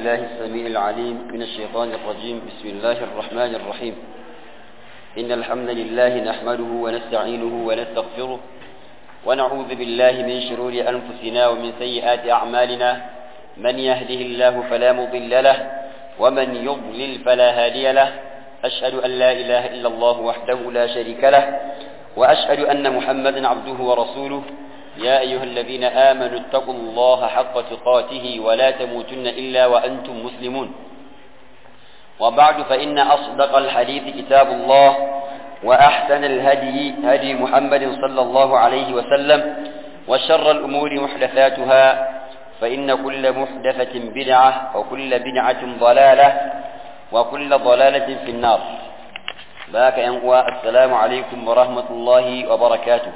بالله السميع العليم من الشيطان الرجيم بسم الله الرحمن الرحيم إن الحمد لله نحمده ونستعينه ونستغفره ونعوذ بالله من شرور أنفسنا ومن سيئات أعمالنا من يهده الله فلا مضل له ومن يضلل فلا هادي له أشهد أن لا إله إلا الله وحده لا شريك له وأشهد أن محمدا عبده ورسوله يا أيها الذين آمنوا اتقوا الله حق تقاته ولا تموتن إلا وأنتم مسلمون وبعد فإن أصدق الحديث كتاب الله وأحسن الهدي هدي محمد صلى الله عليه وسلم وشر الأمور محدثاتها فإن كل محدثة بدعة وكل بدعة ضلالة وكل ضلالة في النار باك ينقوى السلام عليكم ورحمة الله وبركاته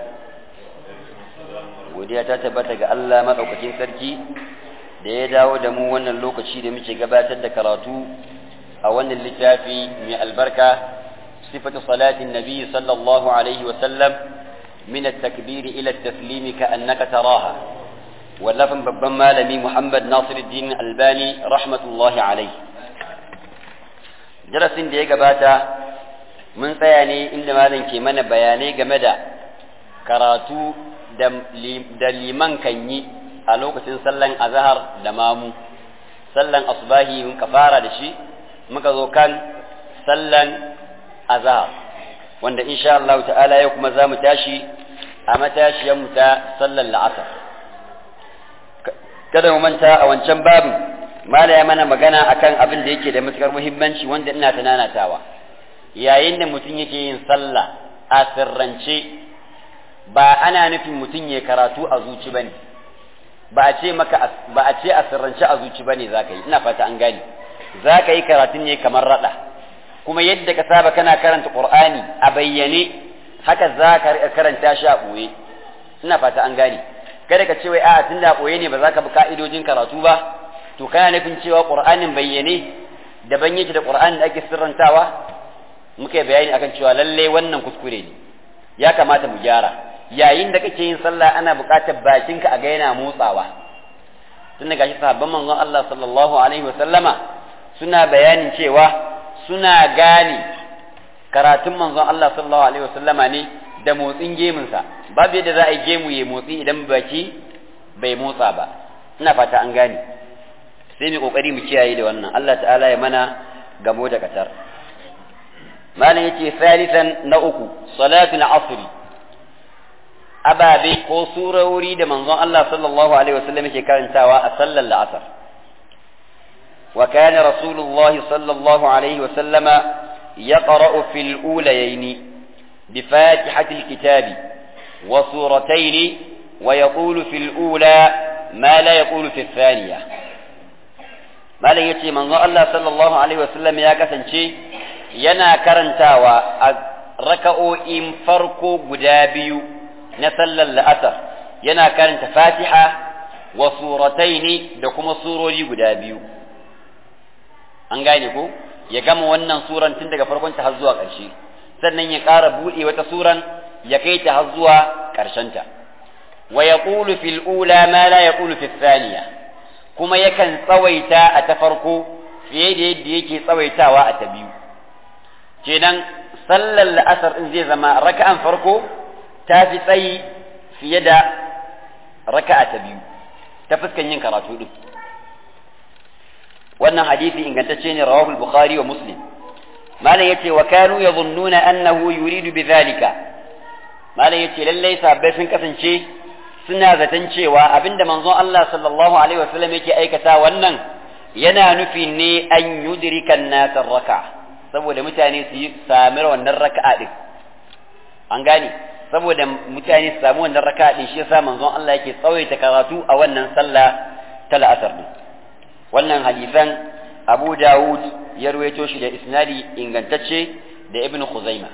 godiya ta tabbata ga Allah madaukakin sarki da ya dawo da mu wannan lokaci da muke gabatar da karatu a wannan littafi mai albarka sifatu salatin nabi sallallahu alaihi wa sallam min at-takbir ila at-taslim ka annaka taraha wallafin babban malami Muhammad Nasiruddin Albani rahmatullahi alaihi darasin da ya gabata mun tsaya ne inda malam ke mana bayanai game da karatu da liman kan yi a lokacin sallan azahar da mamu sallan asubahi mun ka fara da shi muka zo kan sallan azahar wanda insha Allah ta'ala yau kuma za mu tashi a matashiyar mu ta sallan la'asar kada mu manta a wancan babu mala ya mana magana akan abin da yake da matukar muhimmanci wanda ina tunanatawa yayin da mutum yake yin sallah a sirrance ba ana nufin mutum ya karatu a zuci bane ba a ce maka ba a ce a sirrance a zuci bane zaka yi ina fata an gane zaka yi karatun ne kamar rada kuma yadda ka saba kana karanta qur'ani a bayyane haka zaka karanta shi a boye ina fata an gane kada ka ce wai a tunda a boye ne ba zaka bi ka'idojin karatu ba to kana nufin cewa qur'anin bayyane daban yake da qur'anin da ake sirrantawa muka bayani akan cewa lalle wannan kuskure ne ya kamata mu gyara yayin da kake yin sallah ana buƙatar bakinka a ga yana motsawa tun daga shi sahabban manzon Allah sallallahu alaihi wa sallama suna bayanin cewa suna gane karatun manzon Allah sallallahu alaihi wa sallama ne da motsin gemunsa babu yadda za a yi gemu ya motsi idan baki bai motsa ba ina fata an gane sai mu kokari mu kiyaye da wannan Allah ta'ala ya mana gamo da katar malam yace salisan na uku salatul asri ababe ko surori da manzon Allah sallallahu alaihi wasallam yake karantawa a sallar la'asar wa kana rasulullah sallallahu alaihi wasallama yaqra'u fil ulayayn bi fatihati alkitabi wa suratayn wa yaqulu fil ula ma la yaqulu fi thaniya malam yace manzon Allah sallallahu alaihi wasallam ya kasance yana karantawa a raka'o'in farko guda biyu na sallar la'asar yana karanta fatiha wa surataini da kuma surori guda biyu an gane ko ya gama wannan suran tun daga farkon ta har zuwa ƙarshe sannan ya ƙara buɗe wata suran ya kai ta har zuwa ƙarshenta wa yaqulu fil ula ma la yaqulu fil thaniya kuma yakan tsawaita a ta farko fiye da yadda yake tsawaitawa a ta biyu kenan sallar la'asar in zai zama raka'an farko ta fi tsayi fiye da raka'a ta biyu ta fuskan yin karatu din wannan hadisi ingantacce ne rawahu al-bukhari wa muslim malam yace wa kanu yadhunnuna annahu yuridu bidhalika malam yace lallai sahabbai sun kasance suna zaton cewa abinda manzon Allah sallallahu alaihi wasallam yake aikata wannan yana nufi ne an yudrika an-nas raka'a saboda mutane su yi sami wannan raka'a din an gane saboda mutane su samu wannan raka'a din shi yasa manzon Allah yake tsawaita karatu a wannan sallah ta la'asar din wannan hadisan Abu Dawud ya ruwaito shi da isnadi ingantacce da Ibn Khuzaimah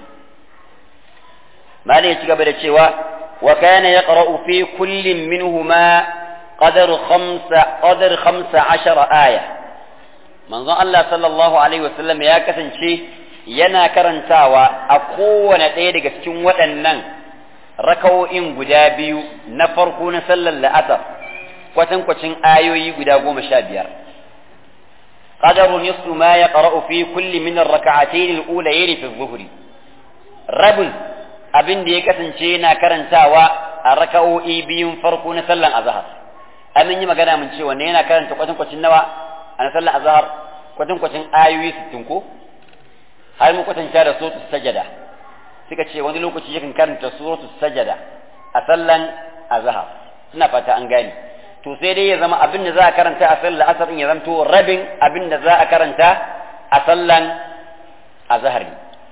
malai ya ci gaba da cewa wa kana yaqra'u fi kullin minhuma qadar khamsa qadar khamsa ashara aya manzon Allah sallallahu alaihi wasallam ya kasance yana karantawa a kowane ɗaya daga cikin waɗannan rakawo'in guda biyu na farko na sallar la'asar kwatankwacin ayoyi guda goma sha biyar qadaru nisfu ma yaqra'u fi kulli min ar-rak'atayn al-ulayayn fi adh-dhuhri rabin abin da ya kasance yana karantawa a raka'o'i biyun farko na sallan azhar amin yi magana mun ce wanne yana karanta kwatan kwacin nawa a sallan azhar kwatan kwacin ayoyi 60 ko har mu kwatanta da suratul sajada suka ce wani lokaci yakan karanta suratul sajada a sallan azhar ina fata an gane to sai dai ya zama abin da za a karanta a sallan asar ya zamto rabin abin da za a karanta a sallan azhar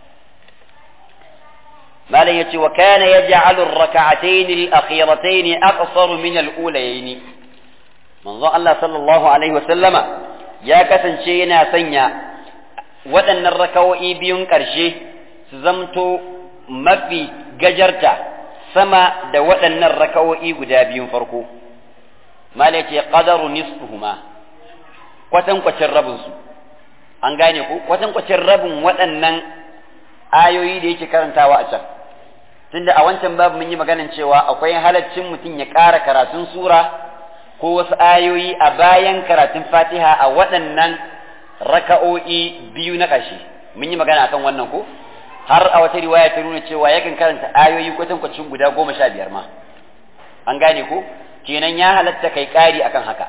malam yace wa kana yaj'alu ar-rak'atayn al-akhiratayn aqsar min al-ulayayn manzo Allah sallallahu alaihi wa sallama ya kasance yana sanya waɗannan rakawo'i biyun ƙarshe su zamto mafi gajarta sama da waɗannan rakawo'i guda biyun farko malam yace qadaru nisfuhuma kwatankwacin rabinsu an gane ku kwatankwacin rabin waɗannan ayoyi da yake karantawa a can tunda a wancan babu mun yi maganin cewa akwai halaccin mutum ya ƙara karatun sura ko wasu ayoyi a bayan karatun fatiha a waɗannan raka'o'i biyu na ƙarshe mun yi magana akan wannan ko har a wata riwaya ta nuna cewa yakan karanta ayoyi kwatankwacin guda goma sha biyar ma an gane ko kenan ya halatta kai ƙari akan haka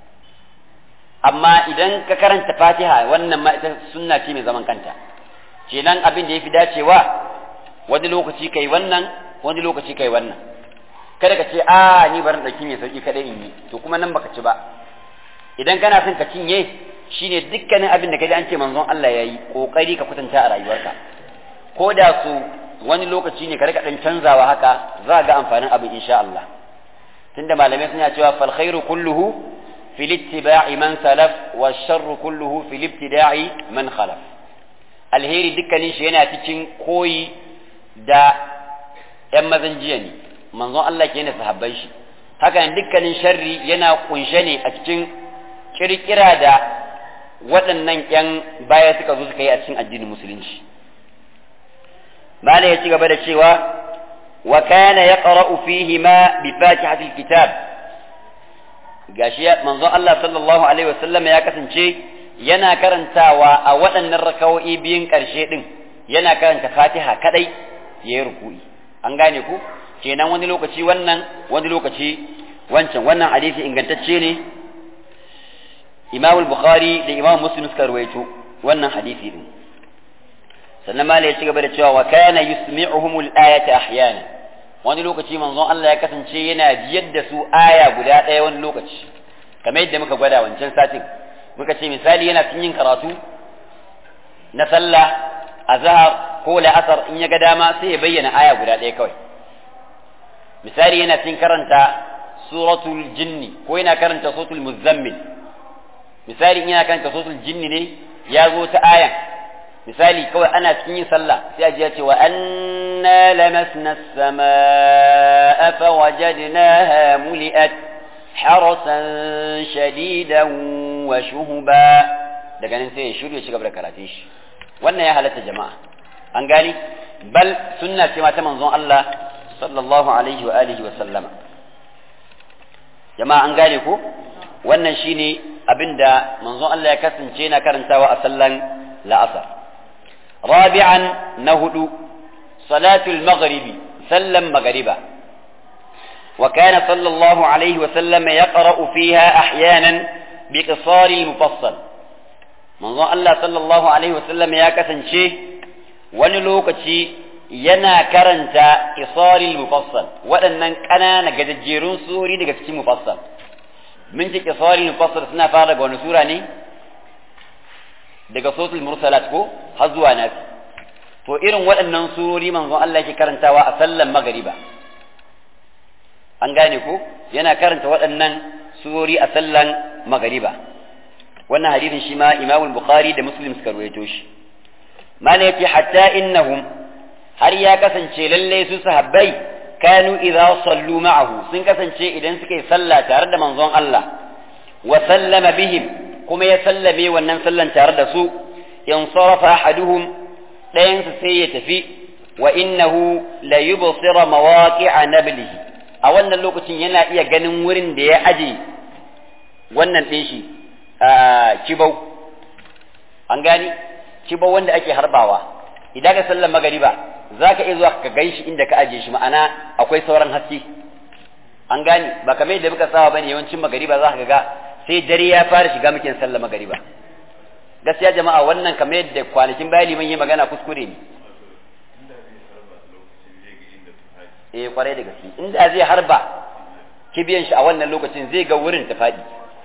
amma idan ka karanta fatiha wannan ma ita sunna ce mai zaman kanta kenan abin da ya fi dacewa wani lokaci kai wannan wani lokaci kai wannan kada ka ce a ni barin ɗauki mai sauki kada in yi to kuma nan baka ci ba idan kana son ka cinye shine dukkanin abin da kaji an ce manzon Allah yayi kokari ka kwatanta a rayuwarka ko da su wani lokaci ne ka rika dan canzawa haka za ga amfanin abin insha Allah tunda malamai suna cewa fal khairu kulluhu fil ittiba'i man salaf wa sharru kulluhu fil ibtida'i man khalaf alheri dukkanin shi yana cikin koyi da ‘yan mazan jiya ne, manzon Allah ke yana sahabban shi, haka dukkanin sharri yana kunshe ne a cikin kirkira da waɗannan ‘yan baya suka zo suka yi a cikin addinin musulunci. Mala ya ci gaba da cewa, wa kana ya ƙara'u fihi ma bi fatihatil kitab gashi manzon Allah sallallahu alaihi wasallam ya kasance yana karantawa a waɗannan rakawo'i biyun ƙarshe ɗin yana karanta fatiha kadai ya yi ruku'i an gane ku kenan wani lokaci wannan wani lokaci wancan wannan hadisi ingantacce ne imam bukhari da imam muslim suka rawaito wannan hadisi din sannan ma ya ci gaba da cewa wa kana yusmi'uhum al-ayata ahyana wani lokaci manzon Allah ya kasance yana jiyar da su aya guda ɗaya wani lokaci kamar yadda muka gwada wancan satin muka ce misali yana cikin yin karatu na sallah azhar ko la'asar in ya ga dama sai ya bayyana aya guda ɗaya kawai misali yana cikin karanta suratul jinni ko yana karanta suratul muzammil misali in yana karanta suratul jinni ne ya zo ta ayan misali kawai ana cikin yin sallah sai a ji ya ce wa anna lamasna as-samaa fa wajadnaha muli'at harasan shadidan wa shuhuba daga nan sai ya shirya shi gaba da karatun shi wannan ya halatta jama'a an gani bal sunna ce ma ta manzon Allah sallallahu alaihi wa alihi wa sallama jama'a an gane ko wannan shine abinda manzon Allah ya kasance na karantawa a sallan la'asar rabi'an na hudu salatul maghribi sallan maghriba وكان صلى الله عليه وسلم يقرأ فيها أحيانا بقصار المفصل manzon Allah sallallahu alaihi wasallam ya kasance wani lokaci yana karanta isaril mufassal waɗannan ƙanana gajejjerun suri daga cikin mufassal mun ji isaril mufassal suna fara daga wani sura ne daga sotul mursalat ko har zuwa nasi to irin waɗannan surori manzon Allah yake karantawa a sallan magariba an gane ko yana karanta waɗannan surori a sallan magariba wannan hadisin shi ma Imam Bukhari da Muslim suka ruwaito shi mana yace hatta innahum har ya kasance lalle su sahabbai kanu idza sallu ma'ahu sun kasance idan suka yi sallah tare da manzon Allah wa sallama bihim kuma ya sallame wannan sallan tare da su in sarafa ahaduhum ɗayan su sai ya tafi wa innahu la yubsira mawaqi'a nablihi a wannan lokacin yana iya ganin wurin da ya aje wannan ɗin shi kibau an gani kiba wanda ake harbawa idan ka sallar magariba za ka iya zuwa ka gan shi inda ka ajiye shi ma'ana akwai sauran haske an gani ba kamar yadda muka saba bane yawancin magariba za ka ga sai dare ya fara shiga muke sallar magariba gaskiya jama'a wannan kamar yadda kwanakin baya liman yi magana kuskure ne eh kwarai da gaske inda zai harba kibiyan shi a wannan lokacin zai ga wurin ta faɗi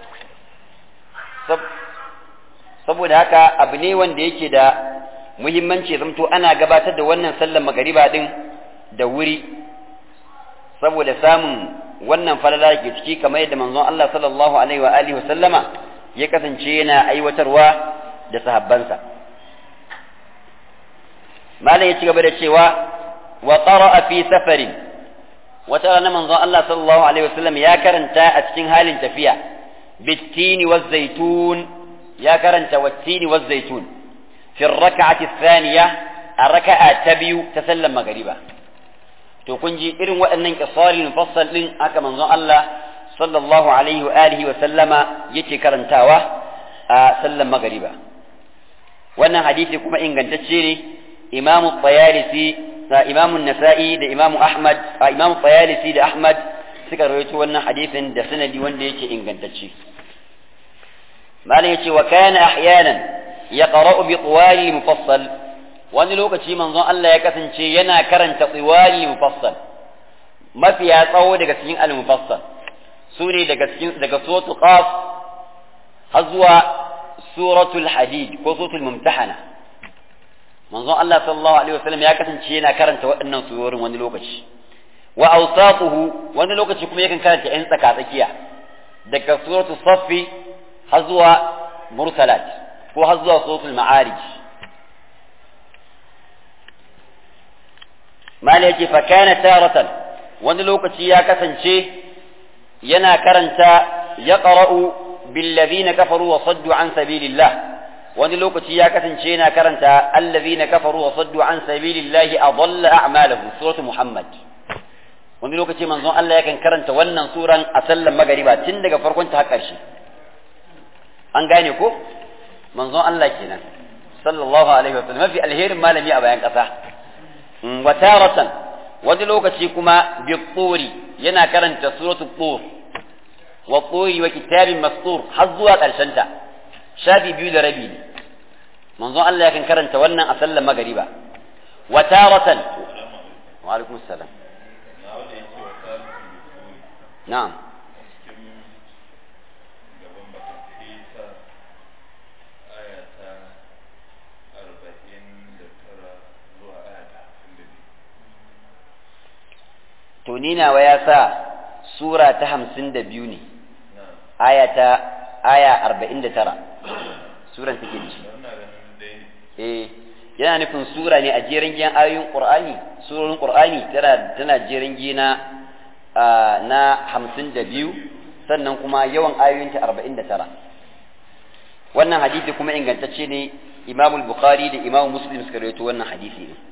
saboda haka abu ne wanda yake da muhimmanci zamto ana gabatar da wannan sallar magariba din da wuri saboda samun wannan falala ke ciki kamar yadda manzon Allah sallallahu alaihi wa alihi sallama ya kasance yana aiwatarwa da sahabbansa malam ya ci gaba da cewa wa qara'a fi safarin wata rana manzon Allah sallallahu alaihi wasallam ya karanta a cikin halin tafiya bittini waz zaitun ya karanta wattini waz zaitun fi rak'ati thaniya a raka'a ta biyu ta sallar magariba to kun ji irin waɗannan qisari mufassal din aka manzon Allah sallallahu alaihi wa alihi wa sallama yake karantawa a sallar magariba wannan hadisi kuma ingantacce ne imamu tayalisi imamu nasa'i da imamu ahmad imamu tayalisi da ahmad suka rawaito wannan hadisin da sanadi wanda yake ingantacce malam yace wa kana ahyanan yaqra'u bi tuwali mufassal wani lokaci manzon Allah ya kasance yana karanta tuwali mufassal mafiya tsawo daga cikin al-mufassal su ne daga cikin daga suratul qaf har zuwa suratul hadid ko suratul mumtahana manzon Allah sallallahu alaihi wasallam ya kasance yana karanta waɗannan surorin wani lokaci wa awsatuhu wani lokaci kuma yakan karanta yan tsaka tsakiya daga suratul saffi har zuwa mursalat ko har zuwa suratul ma'arij mala yake fa kana taratan wani lokaci ya kasance yana karanta yaqra'u bil ladina kafaru wa saddu an sabilillah wani lokaci ya kasance yana karanta allazina kafaru wa saddu an sabilillahi adalla a'malahum suratu muhammad wani lokaci manzon Allah yakan karanta wannan suran a sallan magariba tun daga farkon ta har ƙarshe an gane ko manzon Allah kenan sallallahu alaihi wa sallam mafi alherin malami a bayan ƙasa wa taratan wani lokaci kuma bi turi yana karanta suratul tur wa turi wa kitabin mastur har zuwa ƙarshen ta shafi biyu da rabi ne manzon Allah yakan karanta wannan a sallar magariba wa taratan wa alaikum salam na'am to ni nawa ya sa sura ta hamsin da biyu ne aya ta aya arba'in da tara suran take da shi eh yana nufin sura ne a jerin giyan ayoyin qur'ani surorin qur'ani tana tana jerin gina na hamsin da biyu sannan kuma yawan ayoyinta arba'in da tara wannan hadisi kuma ingantacce ne imamul bukhari da imamu muslim suka rawaito wannan hadisi ne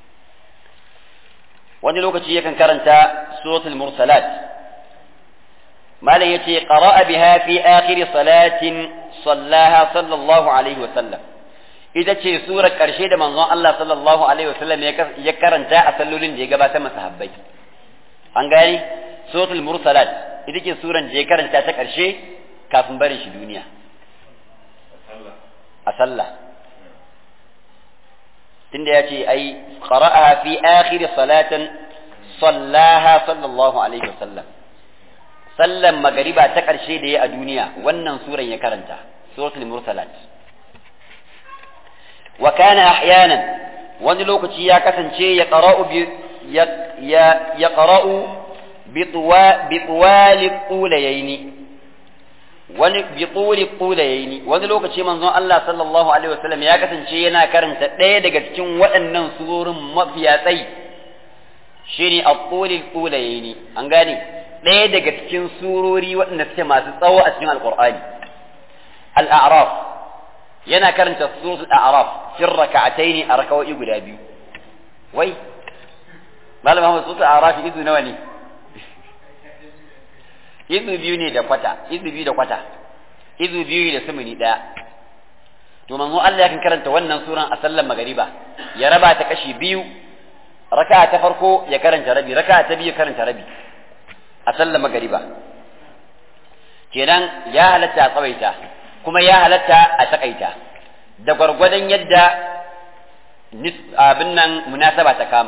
wani lokaci yakan karanta suratul mursalat malam yace qara'a biha fi akhir salatin sallaha sallallahu alaihi wa sallam ita ce surar karshe da manzon Allah sallallahu alaihi wa sallam ya karanta a sallolin da ya gabatar masa habbai an gani suratul mursalat ita ce suran da ya karanta ta karshe kafin barin shi duniya a sallah tunda ya ce ai qara'aha fi akhir salatin sallaha sallallahu alaihi wasallam sallan magariba ta ƙarshe da ya a duniya wannan suran ya karanta suratul mursalat wa kana ahyanan wani lokaci ya kasance ya qara'u bi ya ya qara'u bi tuwa bi tuwali qulayaini wani bi tuli qulayaini wani lokaci manzon Allah sallallahu alaihi wasallam ya kasance yana karanta ɗaya daga cikin waɗannan surorin mafiya tsayi shine at-tuli qulayaini an gane ɗaya daga cikin surori waɗanda suke masu tsawo a cikin alqur'ani al-a'raf yana karanta suratul a'raf fi rak'ataini a rakawoyi guda biyu wai malam Muhammad suratul a'raf izu nawa ne izu biyu ne da kwata izu biyu da kwata izu biyu da sumuni ɗaya to manzo Allah yakan karanta wannan suran a sallar magariba ya raba ta kashi biyu raka'a ta farko ya karanta rabi raka'a ta biyu ya karanta rabi a sallar magariba kenan ya halatta a tsawaita kuma ya halatta a takaita da gwargwadon yadda abin nan munasaba ta kama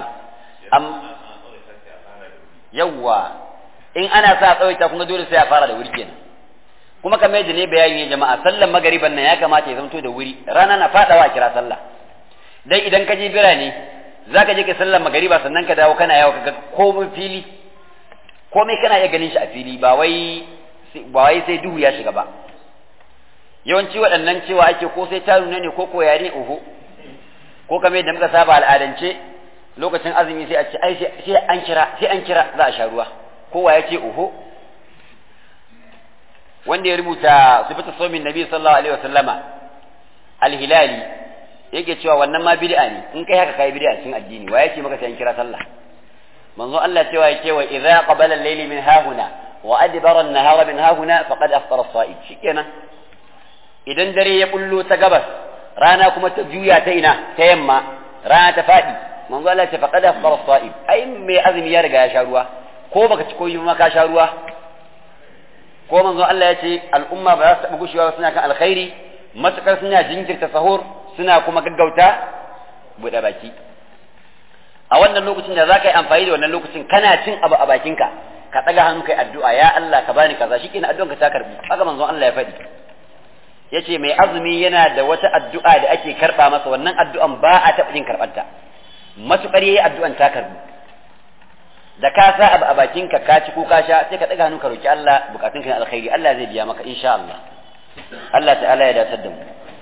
yawwa in ana sa tsawaita kuma dole sai a fara da wuri kenan kuma kamar yadda ne bayani ne jama'a sallar magariban nan ya kamata ya zanto da wuri rana na fadawa a kira sallah dan idan ka je birane zaka je ka sallar magariba sannan ka dawo kana yawo kaga komai fili komai kana iya ganin shi a fili ba wai ba wai sai duhu ya shiga ba yawanci waɗannan cewa ake ko sai ta nuna ne ko ko yare oho ko kamar yadda muka saba al'adance lokacin azumi sai a ce ai sai an kira sai an kira za a sha ruwa kowa ya ce oho wanda ya rubuta sifatu somin nabi sallallahu alaihi wasallama al-hilali yake cewa wannan ma bid'a ne in kai haka kai bid'a cikin addini wa yake maka sai an kira sallah manzo Allah cewa yake wa idza qabala al-layli min hahuna wa adbara an-nahara min hahuna faqad aftara as-sa'id shikenan idan dare ya bullo ta gabas rana kuma ta juya ta ina ta yamma rana ta fadi manzo Allah ce faqad aftara as-sa'id ai mai azumi ya riga ya sha ruwa ko baka ci koyi ma ka sha ruwa ko manzo Allah ya ce al'umma ba za su taɓa gushewa suna kan alkhairi matukar suna jinkirta sahur suna kuma gaggauta buɗe baki a wannan lokacin da za ka yi amfani da wannan lokacin kana cin abu a bakinka ka ɗaga hannu kai addu'a ya Allah ka bani kaza shi kenan addu'anka ta karbi haka manzo Allah ya faɗi ya ce mai azumi yana da wata addu'a da ake karɓa masa wannan addu'an ba a taɓa jin karɓarta matukar yayi addu'an ta karbi da ka sa abu a bakinka ka ci ko ka sha sai ka ɗaga hannu ka roki Allah bukatun ka na alkhairi Allah zai biya maka insha Allah Allah ta'ala ya datar da mu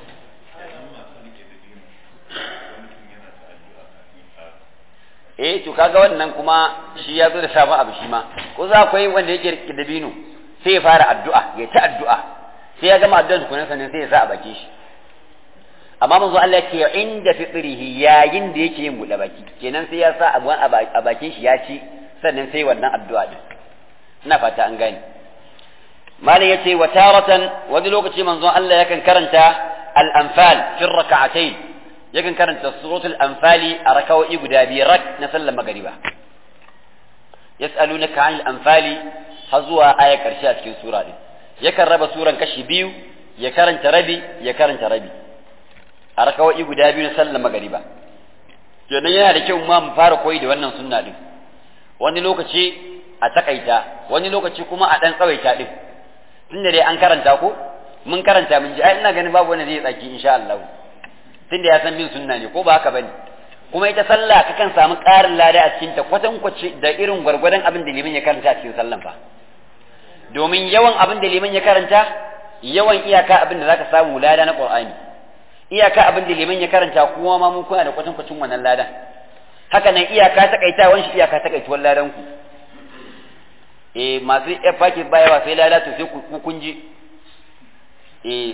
eh to kaga wannan kuma shi ya zo da sabon abu shi ma ko za akwai wanda yake rike da bino sai ya fara addu'a ya ta addu'a sai ya gama addu'ar tukunan sannan sai ya sa a bakin shi amma manzo Allah yake inda fitrihi yayin da yake yin buɗe baki kenan sai ya sa abu a bakin shi ya ci sannan sai wannan addu'a din ina fata an gane malam yace wa taratan wani lokaci manzon Allah yakan karanta al-anfal fi rak'atayn yakan karanta suratul anfali a rakawoyi guda biyu rak na sallar magariba yas'alunaka 'anil anfali har zuwa aya karshe a cikin sura din yakan raba suran kashi biyu ya karanta rabi ya karanta rabi a rakawoyi guda biyu na sallar magariba kenan yana da kyau ma mu fara koyi da wannan sunna din wani lokaci a takaita wani lokaci kuma a dan tsawaita din tunda dai an karanta ko mun karanta mun ji ai ina ganin babu wanda zai tsaki insha Allah tunda ya san bin sunna ne ko ba haka bane kuma ita sallah kakan samu ƙarin lada a cikin ta kwatan kwace da irin gwargwadon abin da liman ya karanta a cikin sallan fa domin yawan abin da liman ya karanta yawan iyaka abin da zaka samu lada na Qur'ani iyaka abin da liman ya karanta kuma ma mun kuna da kwatan kwacin wannan ladan haka nan iyaka takaitawan shi iyaka takaituwar ladan ku eh masu yar faki baya ba sai lada to sai ku kun ji eh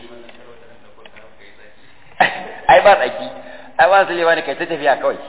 ai ba tsaki ai ba su lewa ne kai ta tafiya kawai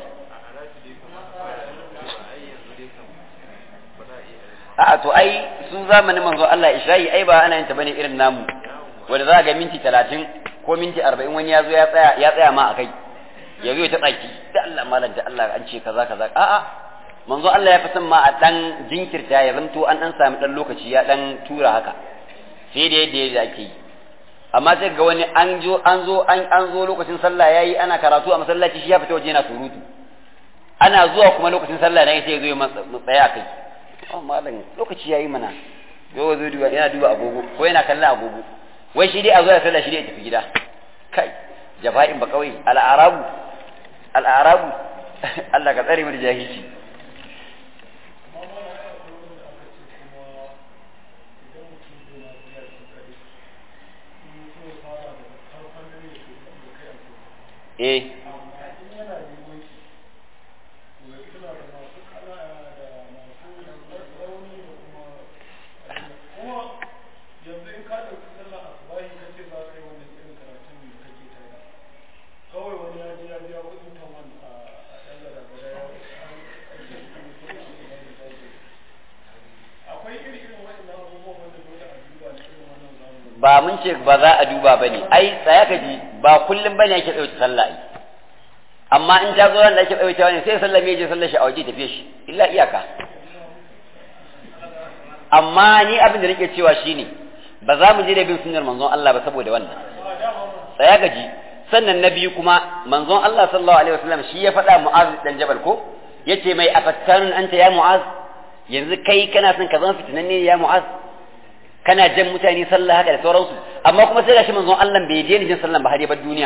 a'a to ai su zamanin manzo Allah Isra'i ai ba ana yin ta bane irin namu wanda za ga minti talatin ko minti arba'in wani ya zo ya tsaya ya tsaya ma a kai ya zo ta tsaki da Allah malam da Allah an ce kaza kaza a'a manzo Allah ya fi son ma a dan jinkirta ya zanto an dan sami dan lokaci ya dan tura haka sai da yadda yadda ake yi amma sai ga wani an zo an zo an an zo lokacin sallah yayi ana karatu a masallaci shi ya fita waje yana surutu ana zuwa kuma lokacin sallah ne sai ya zo ya tsaya kai oh malam lokaci yayi mana yau zo duba yana duba agogo ko yana kallon agogo wai shi dai a zo ya sallah shi dai ya tafi gida kai jafa'in ba kawai al'arabu al'arabu Allah ka tsare mu da jahilci eh ba ba mun ce ba za a duba bane ai tsaya ka ji ba kullum bane yake tsaye sallah ai amma in ta zo ran da yake tsaye ne sai sallah me je sallah shi a waje tafiye shi illa iyaka amma ni abin da nake cewa shine ba za mu je da bin sunnar manzon Allah ba saboda wannan tsaya ka ji sannan na biyu kuma manzon Allah sallallahu alaihi wasallam shi ya faɗa Mu'az dan Jabal ko yace mai afattanun anta ya Mu'az yanzu kai kana son ka zama fitinanne ya Mu'az kana jan mutane sallah haka da sauransu amma kuma sai gashi manzon Allah bai daina jin sallah ba har ya bar duniya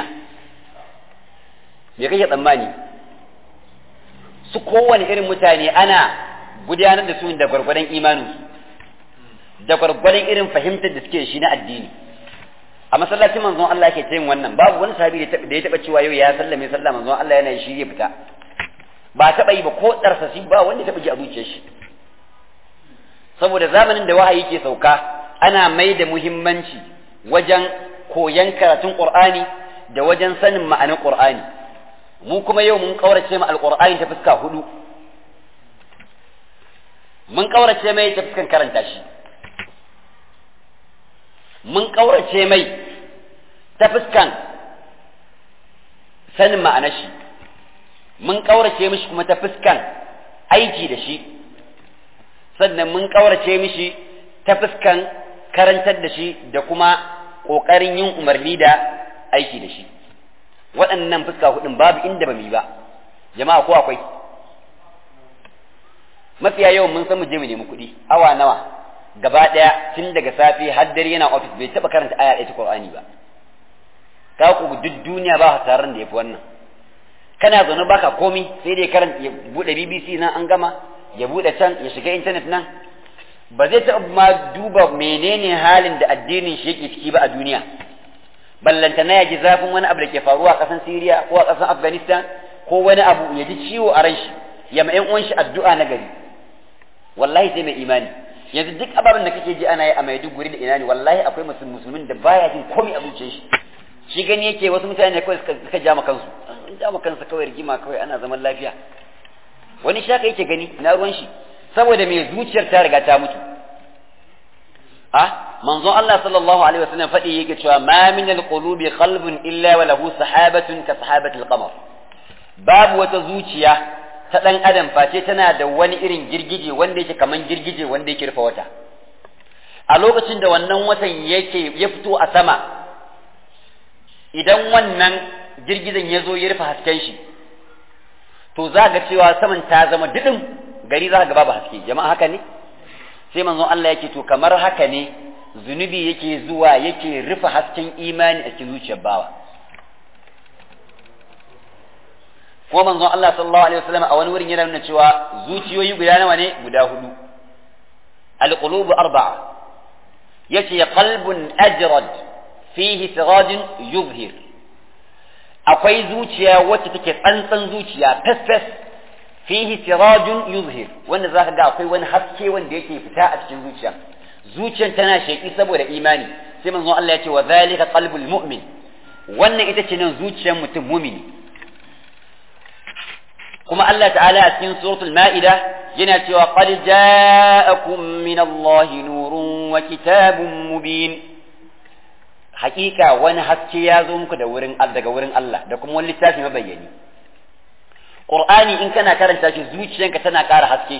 me kake tsammani su kowane irin mutane ana gudanar da su da gwargwadon imaninsu da gwargwadon irin fahimtar da suke shi na addini a masallacin manzon Allah yake yin wannan babu wani sahabi da ya taba cewa yau ya sallame sallah manzon Allah yana shi ya fita ba taba yi ba ko darsasi ba wanda ya taba ji a zuciyar shi saboda zamanin da wahayi ke sauka ana mai da muhimmanci wajen koyan karatun Qur'ani da wajen sanin ma'anar Qur'ani mu kuma yau mun kaurace ma alqur'ani ta fuska hudu mun kaurace mai ta fuskan karanta shi mun ƙaurace mai ta fuskan sanin ma'anar shi mun ƙaurace mishi kuma ta fuskan aiki da shi sannan mun ƙaurace mishi ta fuskan karantar da shi da kuma ƙoƙarin yin umarni da aiki da shi waɗannan fuska hudun babu inda ba mu yi ba jama'a ko akwai mafiya yawan mun san mu je mu nemi kuɗi awa nawa gaba ɗaya tun daga safe har dare yana ofis bai taɓa karanta aya ɗaya ta Qur'ani ba ka ku duk duniya ba taron da yafi wannan kana zaune baka komi sai dai karanta ya bude BBC nan an gama ya bude can ya shiga internet nan ba zai taɓa ma duba menene halin da addinin shi yake ciki ba a duniya ballanta na ya ji zafin wani abu da ke faruwa a ƙasan Syria ko a ƙasan Afghanistan ko wani abu ya ji ciwo a ran shi ya ma ƴan uwan shi addu'a na gari wallahi sai mai imani yanzu duk ababen da kake ji ana yi a Maiduguri da ina ne wallahi akwai musulmin da baya jin komai a zuciyar shi shi gani yake wasu mutane kawai suka ja kansu an ja kansa kawai rigima kawai ana zaman lafiya wani shaka yake gani na ruwan shi saboda mai zuciyar ta riga ta mutu a manzon Allah sallallahu alaihi wasallam faɗi yake cewa ma min alqulubi qalbun illa wa lahu sahabatun ka sahabatil qamar babu wata zuciya ta ɗan adam face tana da wani irin girgije wanda yake kaman girgije wanda yake rufe wata a lokacin da wannan watan yake ya fito a sama idan wannan girgijen ya zo ya rufe hasken shi to za ga cewa saman ta zama didin gari za ga babu haske jama'a haka ne sai manzon Allah yake to kamar haka ne zunubi yake zuwa yake rufe hasken imani a cikin zuciyar bawa kuma manzon Allah sallallahu alaihi wasallam a wani wurin yana nuna cewa zuciyoyi guda nawa ne guda hudu alqulubu arba'a yace qalbun ajrad fihi sirajun yubhir akwai zuciya wacce take tsantsan zuciya fes fihi sirajun yuzhir wanda zaka ga akwai wani haske wanda yake fita a cikin zuciya zuciyar tana sheki saboda imani sai manzon Allah ya ce wa zalika qalbul mu'min wannan ita ce nan zuciyar mutum mumini kuma Allah ta'ala a cikin suratul ma'ida yana cewa qad ja'akum min Allah nurun wa kitabun mubin hakika wani haske ya zo muku da wurin daga wurin Allah da kuma wani littafi mabayyani Qur'ani in kana karanta shi zuciyanka tana ƙara haske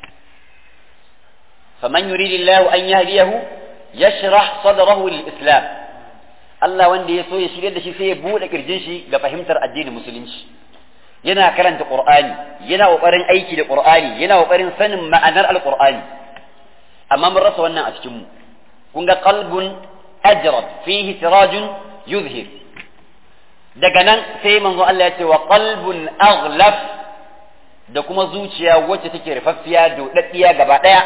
faman yuridillahu an yahdiyahu yashrah sadrahu lil-islam Allah wanda ya so ya shirye da shi sai ya bude kirjin shi ga fahimtar addinin musulunci yana karanta Qur'ani yana kokarin aiki da Qur'ani yana kokarin sanin ma'anar al-Qur'ani amma mun rasa wannan a cikin mu kun ga qalbun ajrad fihi sirajun yuzhir daga nan sai manzo Allah ya ce wa qalbun aghlaf da kuma zuciya wacce take rufaffiya dodaddiya gaba daya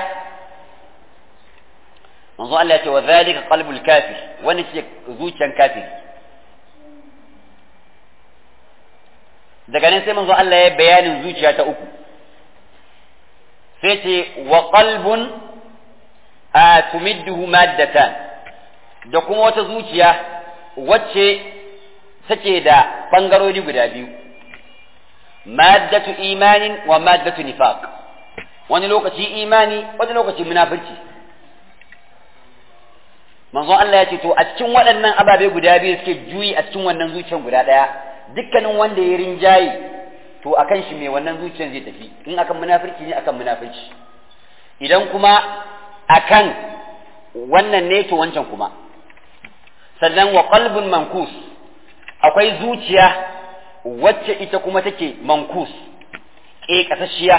manzo Allah ya ce wa zalika qalbul kafir wani ce zuciyan kafir daga nan sai manzo Allah ya bayanin zuciya ta uku sai ce wa qalbun a tumidduhu maddatan da kuma wata zuciya wacce take da ɓangarori guda biyu maddatu imanin wa maddatu nifaq wani lokaci imani wani lokaci munafirci manzon Allah ya ce to a cikin waɗannan ababe guda biyu suke juyi a cikin wannan zuciyar guda ɗaya dukkanin wanda ya rinjaye to akan shi mai wannan zuciyar zai tafi in akan munafirci ne akan munafirci idan kuma akan wannan ne to wancan kuma sannan wa qalbun mankus akwai zuciya wacce ita kuma take mankus ke kasashiya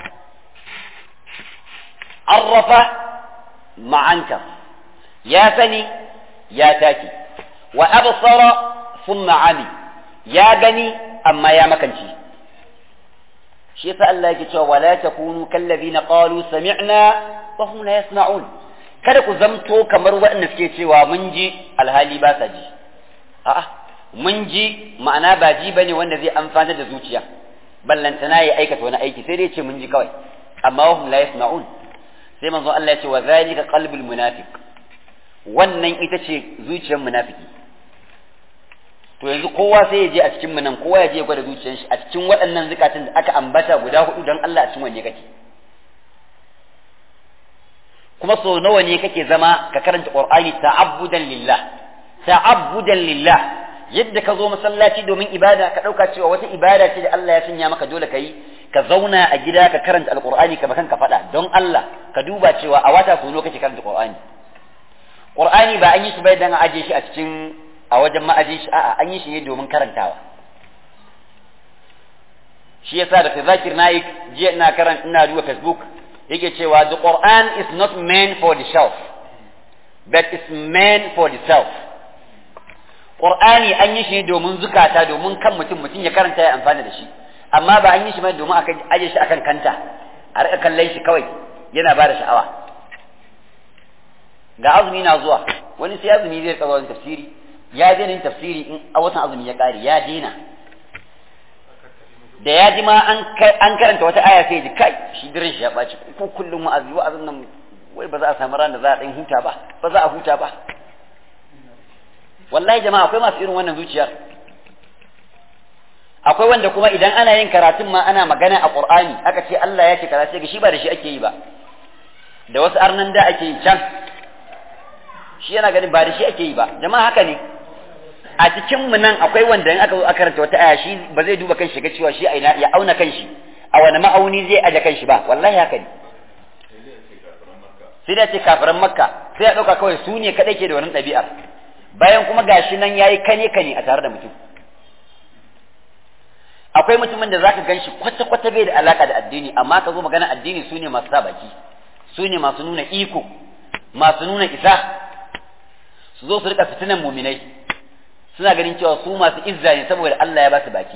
arrafa ma'anka ya sani ya taki wa absara thumma ami ya gani amma ya makanci shi yasa Allah yake cewa wala takunu kallazina qalu sami'na wa hum la yasma'un kada ku zamto kamar waɗanda suke cewa mun ji alhali ba sa ji a'a mun ji ma'ana ba ji bane wanda zai amfana da zuciya ballantana ya aikata wani aiki sai dai ce mun ji kawai amma wa hum la yasma'un sai manzo Allah ya ce wa zalika qalbul munafiq wannan ita ce zuciyar munafiki to yanzu kowa sai ya je a cikin nan kowa ya je ya gwada zuciyar shi a cikin waɗannan zukatun da aka ambata guda hudu don Allah a cikin wanne kake kuma sau nawa ne kake zama ka karanta Qur'ani ta'abbudan lillah ta'abbudan lillah yadda ka zo masallaci domin ibada ka dauka cewa wata ibada ce da Allah ya sanya maka dole ka yi ka zauna a gida ka karanta alqur'ani ka bakan ka faɗa don Allah ka duba cewa a wata sau nawa kake karanta Qur'ani Qur'ani ba an yi shi bai dan aje shi a cikin a wajen ma'ajin shi a'a an yi shi ne domin karantawa shi yasa da Zakir Naik jiya ina karanta ina duba Facebook yake cewa the Quran is not meant for the shelf but it's meant for the self Qur'ani an yi shi ne domin zukata domin kan mutum mutum ya karanta ya amfana da shi amma ba an yi shi mai domin aka aje shi akan kanta a rika kallon shi kawai yana ba da sha'awa ga azumi na zuwa wani sai azumi zai kawo wani tafsiri ya daina yin tafsiri in a watan azumi ya kare ya daina da ya ji ma an karanta wata aya sai ya ji kai shi dirin shi ya ɓaci ko kullum wa'azi wa'azin nan wai ba za a samu ran da za a ɗan huta ba ba za a huta ba wallahi jama'a akwai masu irin wannan zuciyar akwai wanda kuma idan ana yin karatun ma ana magana a qur'ani aka ce Allah ya ce kaza sai ga shi ba da shi ake yi ba da wasu arnan da ake yi can shi yana ganin ba da shi ake yi ba jama'a haka ne a cikin mu nan akwai wanda in aka zo aka karanta wata aya shi ba zai duba kanshi ga cewa shi aina ya auna kanshi a wani ma'auni zai aje kanshi ba wallahi haka ne sai da ce kafiran makka sai ya dauka kawai su ne kadai ke da wannan ɗabi'ar bayan kuma gashi nan yayi kane kane a tare da mutum akwai mutumin da zaka ganshi kwata kwata bai da alaka da addini amma ka zo magana addini su ne masu sa baki su ne masu nuna iko masu nuna isa su zo su rika fitinan muminai suna ganin cewa su masu izza ne saboda Allah ya ba su baki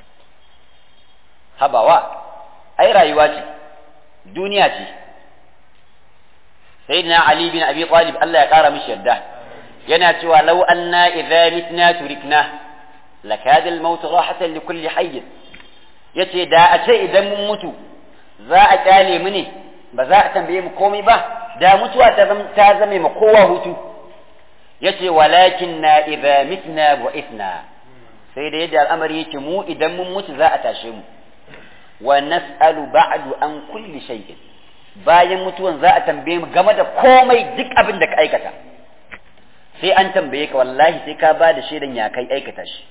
habawa ai rayuwa ce duniya ce sayyidina ali bin abi talib Allah ya kara mishi yarda yana cewa law anna idza mitna turikna lakada al-maut rahatan li kulli hayy yace da a ce idan mun mutu za a kyale mu ne ba za a tambaye mu komai ba da mutuwa ta zame ma kowa hutu yace walakin na idza mitna bu'ithna sai da yadda al'amari yake mu idan mun mutu za a tashe mu wa nas'alu ba'du an kulli shay'in bayan mutuwan za a tambaye mu game da komai duk abin da ka aikata sai an tambaye ka wallahi sai ka ba da shaidan ya kai aikata shi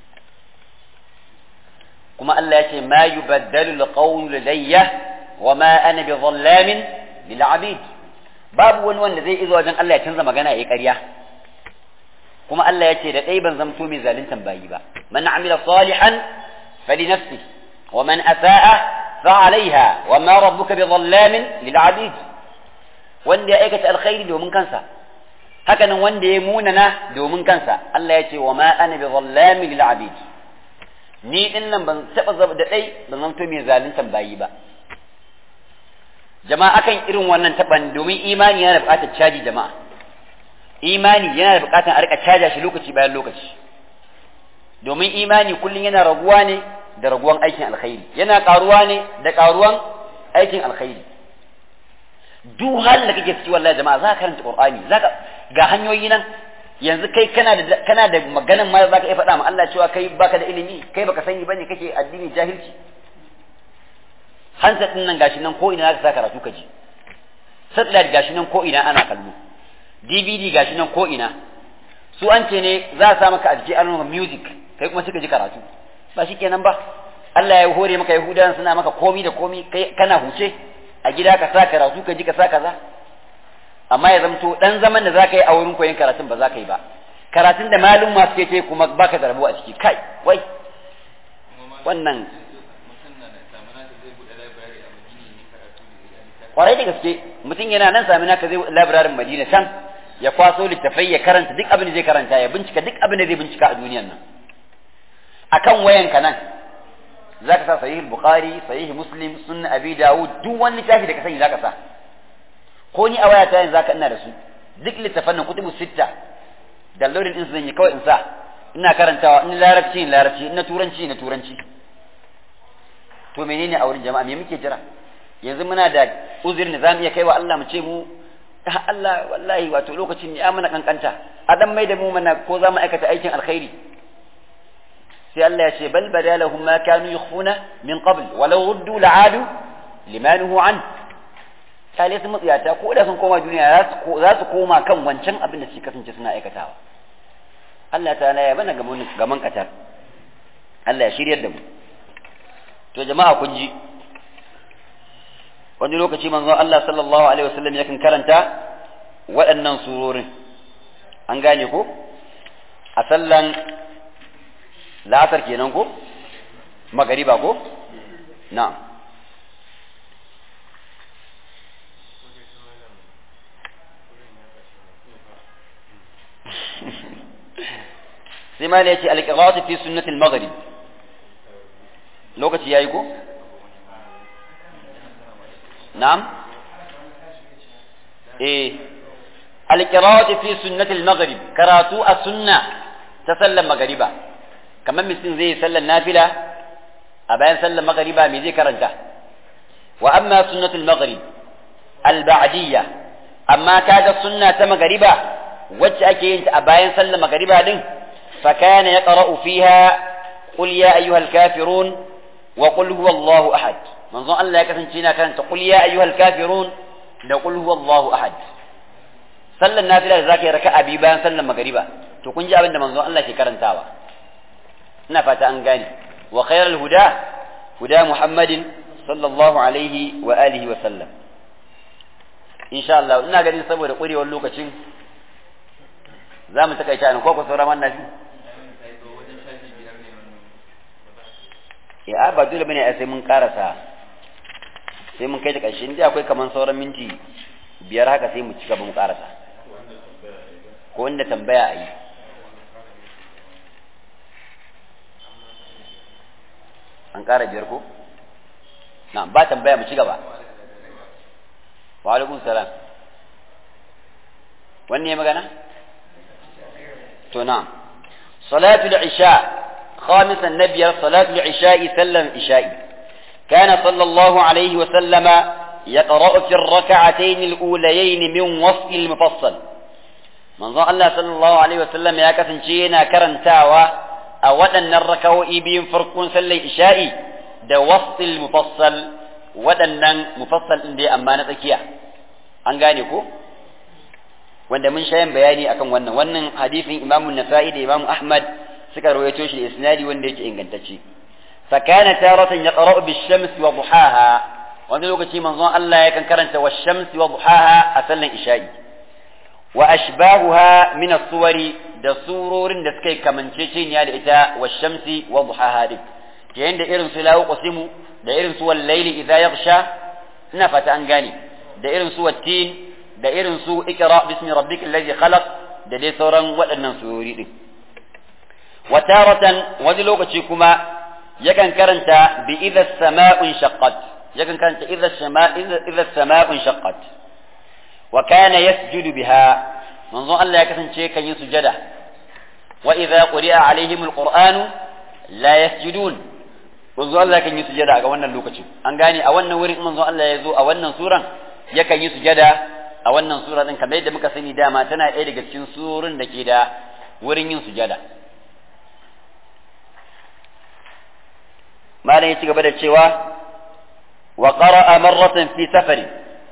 kuma Allah ya ce ma yubaddalu alqawlu ladayya wa ma ana bi dhallamin lil abid babu wani wanda zai izo wajen Allah ya canza magana ya ƙarya kuma Allah ya ce da ɗai ban zamto mai zaluntan bayi ba man amila salihan fali nafsi wa man asa'a fa alaiha wa ma rabbuka bi dhallamin lil abid wanda ya aikata alkhairi domin kansa hakanan wanda ya munana domin kansa Allah ya ce wa ma ana bi dhallamin lil abid ni din nan ban taba da ɗai ban zamto mai zaluntan bayi ba jama'a akan irin wannan taban domin imani yana buƙatar caji jama'a imani yana da buƙatar a rika caja shi lokaci bayan lokaci domin imani kullum yana raguwa ne da raguwan aikin alkhairi yana ƙaruwa ne da ƙaruwan aikin alkhairi duk halin da kake ciki wallahi jama'a za ka karanta qur'ani za ka ga hanyoyi nan yanzu kai kana da kana da maganan ma za ka iya faɗa ma Allah cewa kai baka da ilimi kai baka sani bane kake addini jahilci hansa din nan gashi nan ko ina za ka sa karatu ka ji satellite gashi nan ko ina ana kallo DVD gashi nan ko ina su an ce ne za a sa maka a jiki an music kai kuma suka ji karatu ba shi kenan ba Allah ya hore maka Yahudawan suna maka komi da komi kai kana huce a gida ka sa karatu ka ji ka sa kaza amma ya zamto dan zaman da zaka yi a wurin koyon karatun ba za ka yi ba karatun da malum masu ke ce kuma baka da rabo a ciki kai wai wannan kwarai da gaske mutum yana nan sami naka zai labirarin madina can ya kwaso littafai ya karanta duk abin da zai karanta ya bincika duk abin da zai bincika a duniyan nan akan wayanka nan zaka sa sahih bukhari sahih muslim sunna abi dawud duk wani littafi da ka sani zaka sa ko ni a wayata yanzu zaka ina da su duk littafan nan kutubu sitta downloading din su zan yi kawai in sa ina karantawa in larabci in larabci in na turanci na turanci to menene a wurin jama'a me muke jira yanzu muna da uzurin da zamu iya kaiwa Allah mu ce mu Allah wallahi wato lokacin ne mana kankanta a dan mai da mu mana ko za mu aikata aikin alkhairi sai Allah ya ce bal badalahum ma kanu yukhfuna min qabl walau ruddu la'adu limanuhu an kale su mutsiyata ko da sun koma duniya za su koma kan wancan abin da suke kasance suna aikatawa Allah ta'ala ya bana gaman katar Allah ya shiryar da mu to jama'a kun ji wani lokaci manzo Allah sallallahu alaihi wasallam yakan karanta waɗannan surorin an gane ko a sallan la'asar kenan ko magariba ko na'am sai ma yace al-qira'atu fi sunnati al-maghrib lokaci yayi ko na'am eh al-qira'atu fi sunnati al-maghrib karatu a sunna ta sallan magariba kamar mutum zai sallan nafila a bayan sallan magariba me zai karanta wa amma sunnatul maghrib al-ba'diyya amma kaga sunna ta magariba wacce ake yin ta a bayan sallan magariba din fa kana yaqra'u fiha qul ya ayyuhal kafirun wa qul huwallahu ahad manzon Allah ya kasance yana karanta qul ya ayyuhal kafirun da qul huwallahu ahad sallan nafila da zaka yi raka'a bi bayan sallan magariba to kun ji abin da manzon Allah ke karantawa ina fata an gane wa khairul huda huda muhammadin sallallahu alaihi wa alihi wa sallam insha Allah ina ganin saboda kurewar lokacin za mu takaita ne ko ku saura man nafi ya ba dole bane a sai mun karasa sai mun kai ta ƙarshe inda akwai kaman sauran minti biyar haka sai mu ci gaba mu karasa ko wanda tambaya a yi an ƙara biyar ko na ba tambaya mu ci gaba wa alaikum salam wanne ya magana to na salatul isha خامسا نبي صلاة العشاء سلم العشاء كان صلى الله عليه وسلم يقرأ في الركعتين الأوليين من وصف المفصل من ظن الله صلى الله عليه وسلم يا كثن شينا كرن تاوى أولا الركو إبين فرقون سلي إشائي دا وصف المفصل ودنا مفصل إندي أمانة كيا أنغانيكو wanda mun shayin bayani akan wannan wannan hadisin Imam Nasa'i da Imam Ahmad suka rawaito shi da isnadi wanda yake ingantacce fa kana taratan yaqra'u bish-shams wa duhaha wanda lokaci manzon Allah yakan karanta wash-shams wa duhaha a sallan isha'i wa ashbahuha min as-suwari da surorin da suka kamanceceniya da ita wash-shamsi wa duhaha din ke da irin su lawu qasimu da irin su wal-layli idha yaghsha ina fata an gane da irin su wattin da irin su ikra bismi rabbikal ladhi khalaq da dai sauran waɗannan surori din wataratan wani lokaci kuma yakan karanta bi idha sama'un shaqqat yakan karanta idha sama'u idha sama'un shaqqat wa kana yasjudu biha manzo Allah ya kasance kan yi sujada wa idha quri'a alaihim alqur'anu la yasjudun manzo Allah kan yi sujada ga wannan lokacin an gane a wannan wurin manzo Allah ya zo a wannan suran yakan yi sujada a wannan sura din kamar yadda muka sani dama tana ɗaya daga cikin surun da ke da wurin yin sujada malam ya ci gaba da cewa wa qara'a marratan fi safari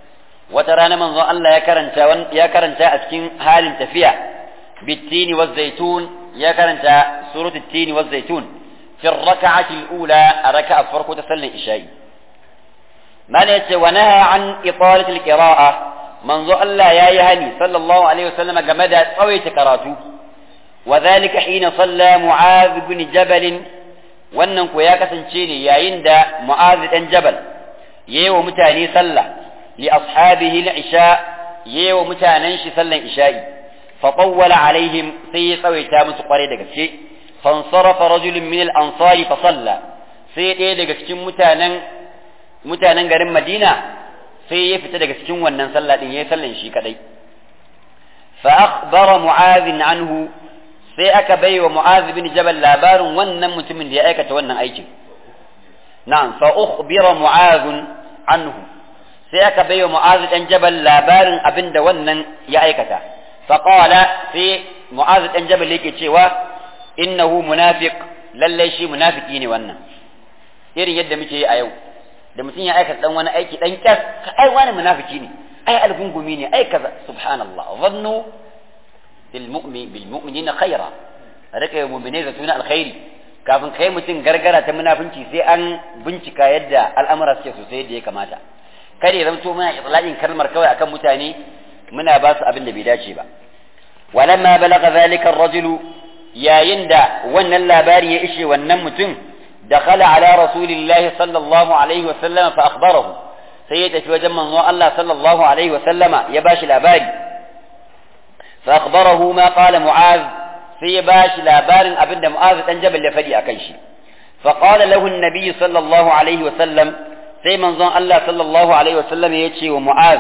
wata rana manzo Allah ya karanta ya karanta a cikin halin tafiya bitini wa zaitun ya karanta suratul tini wa zaitun fi rak'ati al-ula a raka'a farko ta sallar isha'i mana yace wa naha an italati al-qira'a manzo Allah yayi hani sallallahu alaihi wasallam game da tsawaita karatu wa dhalika hina salla mu'adh ibn jabal wannan ko ya kasance ne yayin da mu'adh dan jabal yayi wa mutane sallah li ashabihi al-isha yayi wa mutanen shi sallan isha'i fa qawwala alaihim sai ya tsawaita musu kware da gaske fansarafa rajulun min al-ansari fa salla sai ɗaya daga cikin mutanen mutanen garin Madina sai ya fita daga cikin wannan sallah din yayi sallan shi kadai fa akhbara mu'adh anhu sai aka bai wa mu'adh bin jabal labarin wannan mutumin da ya aikata wannan aikin na'am fa ukhbira mu'adh anhu sai aka bai wa mu'adh dan jabal labarin abinda wannan ya aikata fa qala sai mu'adh dan jabal yake cewa innahu munafiq lalle shi munafiki ne wannan irin yadda muke yi a yau da mutum ya aikata dan wani aiki dan kyas ka ai wani munafiki ne ai algungumi ne ai kaza subhanallah zannu bil mu'min bil mu'minina khaira rika yi mu'mine da tuna alkhairi kafin kai mutum gargara ta munafinci sai an bincika yadda al'amura suke sosai yadda ya kamata kada ya zamto muna itlaqin kalmar kawai akan mutane muna ba su abin da bai dace ba walamma balagha zalika ar-rajulu yayin da wannan labari ya ishe wannan mutum دخل على رسول الله صلى الله عليه وسلم فأخبره سيدة وجم من الله صلى الله عليه وسلم يباش الأباري فأخبره ما قال معاذ سيباش الأبار أبن معاذ أنجب اللي فدي أكيشي فقال له النبي صلى الله عليه وسلم سي من ظن الله صلى الله عليه وسلم يتشي ومعاذ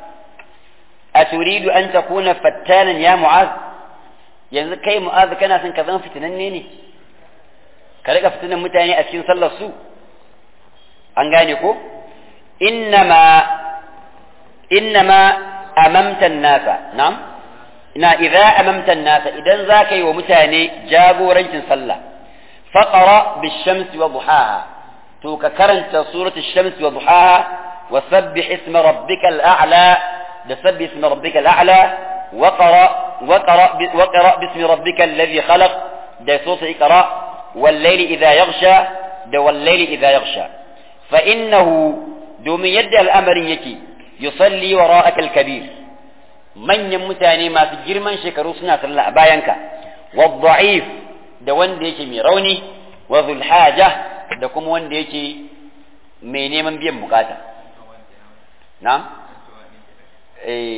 أتريد أن تكون فتانا يا معاذ yanzu kai mu'azu kana son ka zama fitinanne ne ka rika fitinan mutane a cikin sallar su an gane ko innama innama amamta nasa na'am ina idza amamta nasa idan za ka yi wa mutane jagorancin sallah faqra bish-shamsi wa duhaha to ka karanta suratu ash-shamsi wa duhaha wa sabbih isma rabbikal a'la da sabbih isma rabbikal a'la وقرأ وقرأ وقرأ باسم ربك الذي خلق ده صوت اقرأ والليل إذا يغشى ده والليل إذا يغشى فإنه دوم يد الأمر يكي يصلي وراءك الكبير من يمتاني ما في جرمان شكرو سنة الله باينك والضعيف ده وان يكي ميروني وذو الحاجة ده كم وان يكي ميني من بيم بكاتا نعم ايه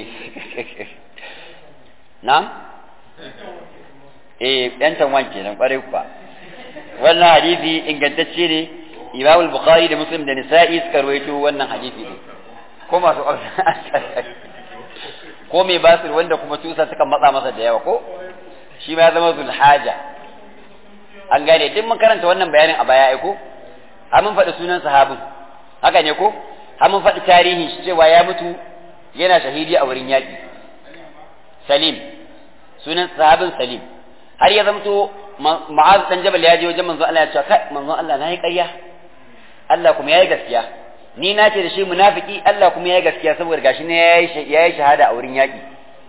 na'am eh yan tanwan kenan kwarai kuwa wannan hadisi ingantacce ne Imam al-Bukhari da Muslim da Nisa'i suka rawaito wannan hadisi ne ko masu ko mai basir wanda kuma tusa suka matsa masa da yawa ko shi ma ya zama zulhaja an gane duk mun karanta wannan bayanin a baya ai ko har mun faɗi sunan sahabin haka ne ko har mun faɗi tarihin shi cewa ya mutu yana shahidi a wurin yaƙi salim sunan sahabin salim har ya zamto ma'az dan jabal ya je wajen manzo Allah ya ce kai manzo Allah nayi ƙarya Allah kuma yayi gaskiya ni na ce da shi munafiki Allah kuma yayi gaskiya saboda gashi ne yayi yayi shahada a wurin yaƙi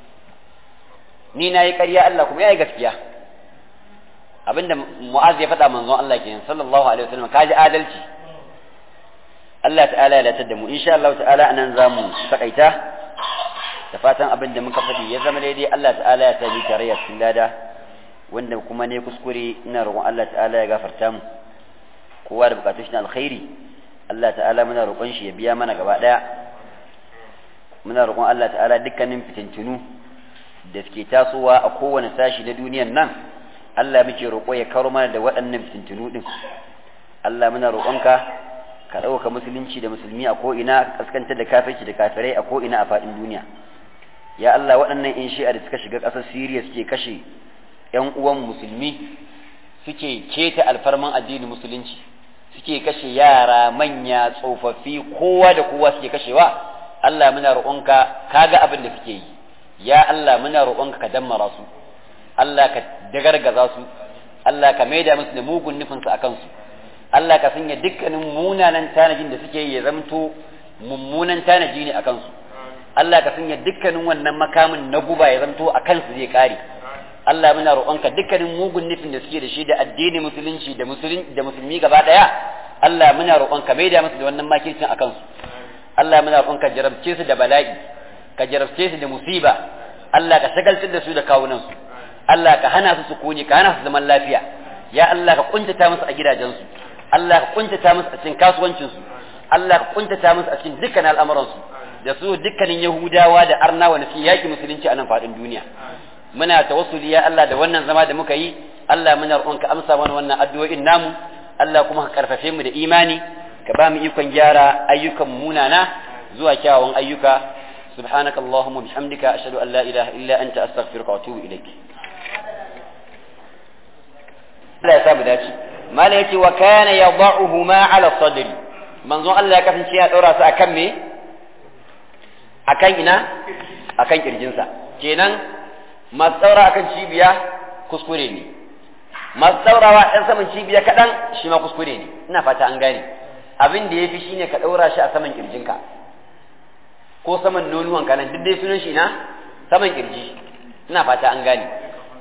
ni nayi ƙarya Allah kuma yayi gaskiya abinda mu'az ya faɗa manzo Allah kenan sallallahu alaihi wasallam kaji adalci Allah ta'ala ya latar da mu insha Allah ta'ala anan zamu takaita da fatan abin da muka faɗi ya zama daidai Allah ta'ala ya tabi tarayya cikin lada wanda kuma ne kuskure ina roƙon Allah ta'ala ya gafarta mu kowa da bukatun shi na alkhairi Allah ta'ala muna roƙon shi ya biya mana gaba ɗaya muna roƙon Allah ta'ala dukkanin fitintunu da suke tasowa a kowane sashi na duniyan nan Allah muke roƙo ya karo mana da waɗannan fitintunu din Allah muna roƙonka ka ɗauka musulunci da musulmi a ko'ina kaskantar da kafirci da kafirai a ko'ina a faɗin duniya ya Allah waɗannan in shi'a da suka shiga ƙasar Siriya suke kashe ‘yan uwan musulmi suke keta alfarman addinin musulunci suke kashe yara manya tsofaffi kowa da kowa suke kashewa Allah muna roƙonka kaga abin da suke yi ya Allah muna roƙonka ka dammara su Allah ka dagargaza su Allah ka maida musu da mugun nufinsu a kansu Allah ka sanya dukkanin munanan tanajin da suke yi ya zamto mummunan tanaji ne a kansu Allah ka sanya dukkanin wannan makamin na guba ya zanto a kansu zai kare Allah muna roƙonka dukkanin mugun nufin da suke da shi da addini musulunci da musulun da musulmi gaba daya Allah muna roƙonka mai da musu da wannan makircin a kansu Allah muna roƙonka jarabce su da bala'i ka jarabce su da musiba Allah ka shagaltar da su da kawunan su Allah ka hana su sukuni ka hana su zaman lafiya ya Allah ka kuntata musu a gidajensu Allah ka kuntata musu a cikin kasuwancinsu Allah ka kuntata musu a cikin dukkan al'amuransu da su dukkanin Yahudawa da Arnawa da suke yaki musulunci a nan faɗin duniya muna tawassuli ya Allah da wannan zama da muka yi Allah muna roƙonka amsa mana wannan addu'o'in namu Allah kuma ka karfafe mu da imani ka ba mu ikon gyara ayyukan munana zuwa kyawawan ayyuka سبحانك اللهم وبحمدك أشهد أن لا إله إلا أنت أستغفرك وأتوب إليك لا يساب ذاتي ما ليتي وكان يضعهما على الصدر منظور الله كفن شيئا أورا سأكمي أكن إنا أكن إرجنسا kenan masu tsaura akan cibiya kuskure ne masu tsaurawa ɗan saman cibiya kaɗan shi ma kuskure ne ina fata an gane abin da ya fi shine ka ɗaura shi a saman ƙirjinka ko saman nonuwan kanan duk dai sunan shi na saman kirji ina fata an gane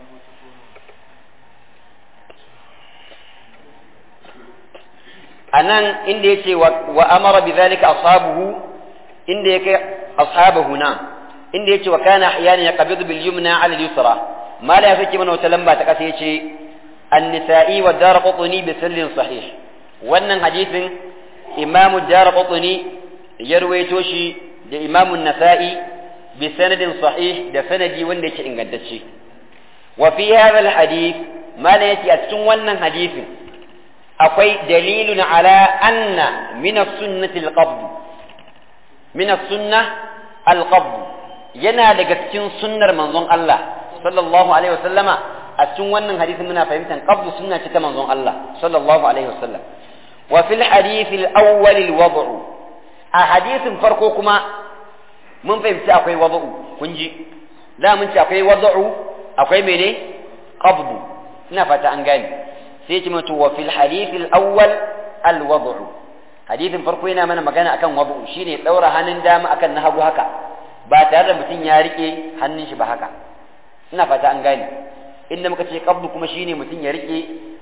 anan inda yace wa amara bidhalika ashabuhu inda yake ashabuhu na inda yace wa kana ahyana yaqbidu bil yumna ala al yusra ma la yafiki mana wata lamba ta kasa yace an-nisa'i wa darqutni bi sallin sahih wannan hadisin imamu darqutni ya ruwaito shi da imamun nasa'i bi sanadin sahih da sanadi wanda yake ingantacce wa fi hadha alhadith mala yake a cikin wannan hadisin akwai dalilun ala anna min as-sunnati al-qabd min as-sunnah al-qabd yana daga cikin sunnar manzon Allah sallallahu alaihi wasallama a cikin wannan hadisin muna fahimtar qabd sunna ce ta manzon Allah sallallahu alaihi wasallam wa fil hadith al-awwal al-wad'u a hadisin farko kuma mun fahimci akwai wada'u kun ji da mun ci akwai wada'u akwai mene qabdu ina fata an gane sai ce mutu wa fil hadith al awwal al wada'u hadithin farko yana mana magana akan wada'u shine daura hannun dama akan na hagu haka ba tare da mutum ya rike hannun shi ba haka ina fata an gane inda muka ce qabdu kuma shine mutum ya rike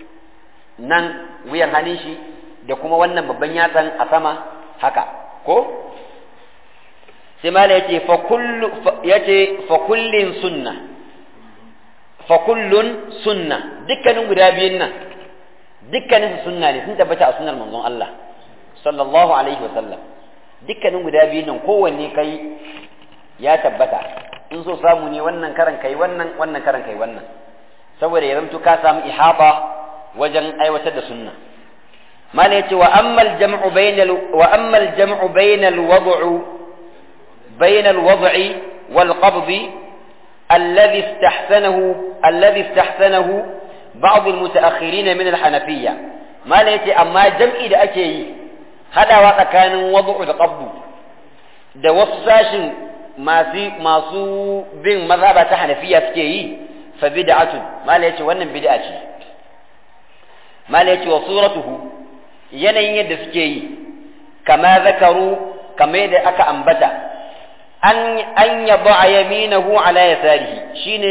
nan wuyan hannun shi da kuma wannan babban yatsan a sama haka ko sai mala yace fa kullu yace fa kullin sunna fa kullun sunna dukkanin guda biyun nan dukkanin su sunna ne sun tabbata a sunnar manzon Allah sallallahu alaihi wa sallam dukkanin guda biyun nan kowanne kai ya tabbata in so samu ne wannan karan kai wannan wannan karan kai wannan saboda ya zamto ka samu ihaba wajen aiwatar da sunna mala yace wa ammal jam'u bainal wa ammal jam'u bainal wad'u بين الوضع والقبض الذي استحسنه الذي استحسنه بعض المتأخرين من الحنفية ما ليتي أما جمع إذا أكي هذا وقت كان وضع القبض da wasu sashin masu bin mazhaba ta hanafiya suke yi fa bid'atun mala yace wannan bid'a ce mala yace wa suratuhu yanayin yadda suke yi kama zakaru kama yadda aka ambata an an yaba yaminahu ala yasarihi shine